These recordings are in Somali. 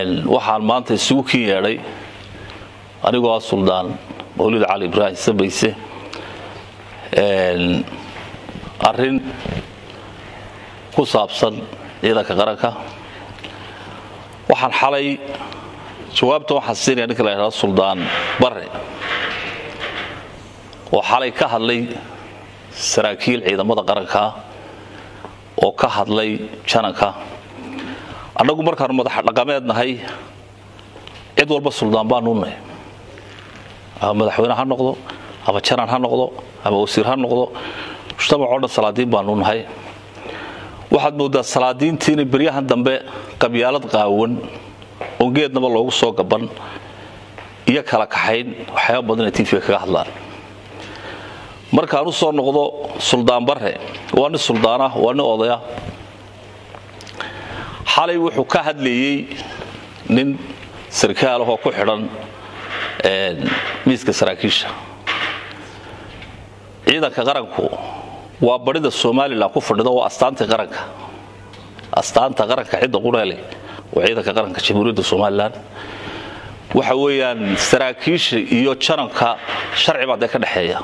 waxaan maanta isugu kin yeedhay anigoo ah suldaan mawlid cali ibraahim sabayse arrin ku saabsan ciidanka qaranka waxaan xalay jawaabta waxaan siinaya ninka la yidhahdo suldaan bare oo xalay ka hadlay saraakiil ciidamada qaranka oo ka hadlay jananka annagu markaanu madax dhaqameed nahay cid walba suldaan baanu nahay ama madaxweyne ha noqdo ama janan ha noqdo ama wasiir ha noqdo mujtamacoo dhan salaadiin baanu nahay waxaad moodaa salaadiintii inay beryahan dambe qabyaalad qaawan oon geednaba loogu soo gaban iyo kala kaxayn waxyaaba badan inay tv kaga hadlaan markaan u soo noqdo suldaan bare waa nin suldaanah waa nin odaya xalay wuxuu ka hadlayey nin sarkaalahoo ku xidhan miiska saraakiisha ciidanka qaranku waa barida somalilan ku fadhida waa astaantii qaranka astaanta qaranka cidda qureele waa ciidanka qaranka jamhuuriyadda somalilan waxa weeyaan saraakiisha iyo jananka sharci baa dee ka dhexeeya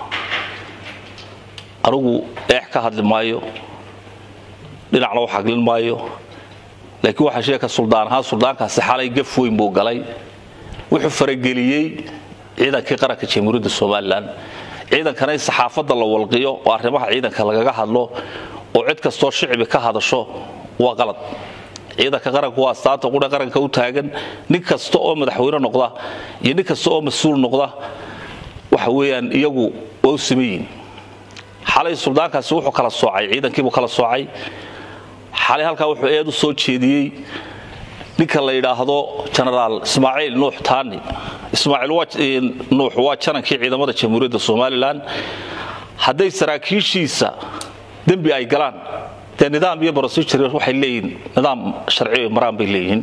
anugu eex ka hadli maayo dhinacna wax haglin maayo laakiin waxaa sheeka suldaan ahaan suldaankaasi xalay gaf weyn buu galay wuxuu farageliyey ciidankii qaranka jamhuuriyadda somalilan ciidankana in saxaafadda la walqiyo oo arrimaha ciidanka lagaga hadlo oo cid kastoo shicbi ka hadasho waa qalad ciidanka qaranku waa astaanta qura qaranka u taagan nin kasta oo madaxweyne noqda iyo nin kasta oo mas-uul noqda waxa weeyaan iyagu waa u sameeyiin xalay suldaankaasi wuxuu kala soocay ciidankiibuu kala soocay xalay halkaa wuxuu eed u soo jeediyey ninka la yidhaahdo genaraal ismaaciil nuux taani ismaaciil nuux waa janankii ciidamada jamhuuriyadda somalilan hadday saraakiishiisa dembi ay galaan dee nidaam iyo brosijur waxay leeyihin nidaam sharci maraan bay leeyihiin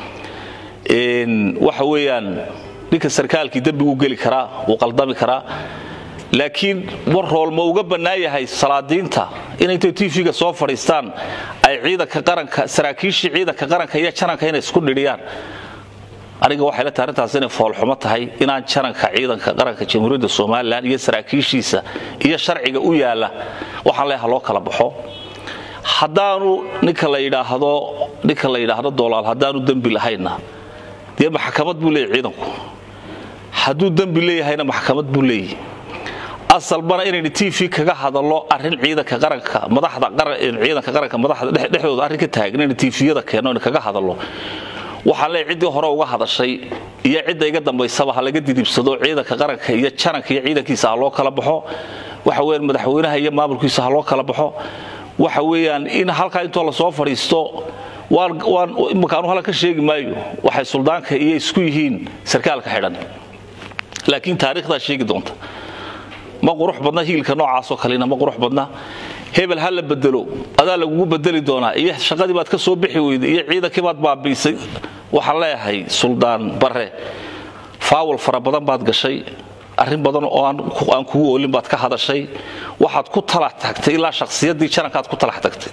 waxa weeyaan ninka sarkaalkii dembiguu geli karaa wuu qaldami karaa laakiin war rool ma uga bannaan yahay salaadiinta in intay tv-ga soo fadhiistaan ay ciidanka qaranka saraakiishii ciidanka qaranka iyo jananka inay isku dhidhiyaan aniga waxay la tahay arrintaas inay foolxumo tahay inaan jananka ciidanka qaranka jamhuuriyadda somalilan iyo saraakiishiisa iyo sharciga u yaalla waxaan leeha loo kala baxo haddaanu ninka la yidhaahdo ninka la yidhaahdo doolaal haddaanu dembi lahayna dee maxkamad buu leeyahy ciidanku hadduu dembi leeyahayna maxkamad buu leeyahy asalbana inaynu tv kaga hadallo arin ciidanka qaranka madaxda ciidanka qaranka madaxda dhexdooda arrin ka taagan inaynu tviyada keenno inu kaga hadallo waxaan leeyahay ciddii hore uga hadashay iyo cidda iga dambaysaba ha laga didibsado ciidanka qaranka iyo jananka iyo ciidankiisa ha loo kala baxo waxa weeyaan madaxweynaha iyo maamulkiisa ha loo kala baxo waxa weeyaan in halkaa intoo lasoo fadhiisto waan imakaanu halkan ka sheegi maayo waxay suldaanka iyo isku yihiin sarkaalka xidhan laakiin taariikhdaa sheegi doonta ma qurux badna hiilka noocaasoo kalena ma qurux badna hebel ha la bedelo adaa lagugu bedeli doonaa iyo shaqadii baad ka soo bixi weyday iyo ciidankii baad baabiisay waxaan leeyahay suldaan bare faawal fara badan baad gashay arrin badan oo aan kugu oolin baad ka hadashay waxaad ku talax tagtay ilaa shakhsiyaddii janankaad ku talax tagtay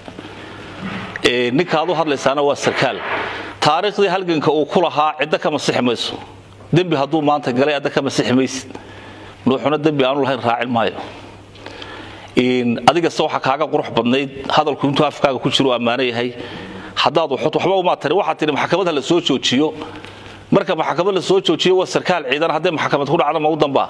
ninkaad u hadlaysaana waa sarkaal taariikhdii halganka uu ku lahaa ciddo ka masixi mayso dembi hadduu maanta galay adda ka masixi maysid nuuxuna dembi aanu lahayn raacin maayo adigase waxaa kaaga qurux badnayd hadalku intuu afkaaga ku jiro ammaano yahay haddaad waxba umaa tari waxaad tihi maxkamad ha la soo joojiyo marka maxkamad la soo joojiyo waa sarkaal ciidan hadday maxkamad ku dhacdo mau dambaa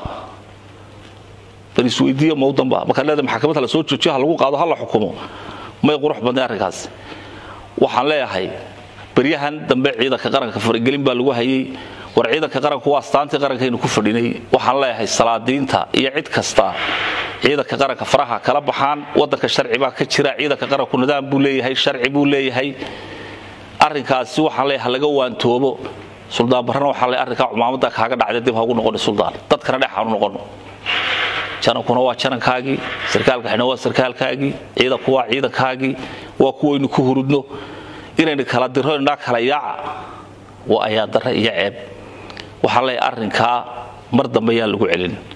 bal isweydiiyo mau dambaa markaad leedahay maxkamad ha la soo joojiyo ha lagu qaado ha la xukumo may qurux badnay arrinkaas waxaan leeyahay beryahan dambe ciidanka qaranka faragelin baa lagu hayay war ciidanka qaranku waa astaantii qarankaynu ku fadhinay waxaan leeyahay salaadiinta iyo cid kasta ciidanka qaranka faraha kala baxaan wadanka sharci baa ka jira ciidanka qaranku nidaam buu leeyahay sharci buu leeyahay arrinkaasi waxaan leeyahay laga waantoobo suldaan barrana waxaan leeyahay arrinkaa cumaamadda kaaga dhacday dib hagu noqoni suldaan dadkana dhex aanu noqono janankuna waa janankaagii sarkaalka xidhan waa sarkaalkaagii ciidanku waa ciidankaagii waa kuwaynu ku hurudno inaynu kala diro inaa kala yaaca waa ayaa darre iyo ceeb waxaan leeyahay arrinkaa mar dambe yaan lagu celin